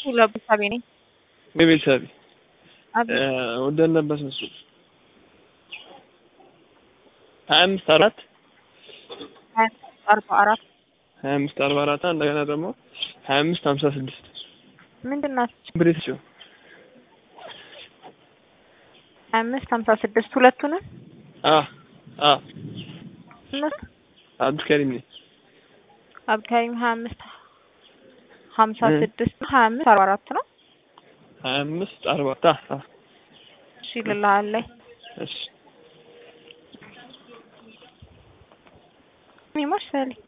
ለቤተሰቤ ነኝ። በቤተሰብ አቤት ወደን ነበር እሱ ሀያ አምስት አራት ሀያ አርባ አራት ሀያ አምስት አርባ አራት እንደገና ደግሞ ሀያ አምስት ሀምሳ ስድስት ምንድን ናቸው? ብሬት ሲሆን ሀያ አምስት ሀምሳ ስድስት ሁለቱንም አ አ እነሱ አብዱልከሪም ነኝ አብዱልከሪም ሀያ አምስት ሀምሳ እ ስድስት ሀያ አምስት አርባ አራት ነው። ሀያ አምስት አርባ አ አ እሺ ልልሃለኝ እሺ ሚሞሽ ሰሊ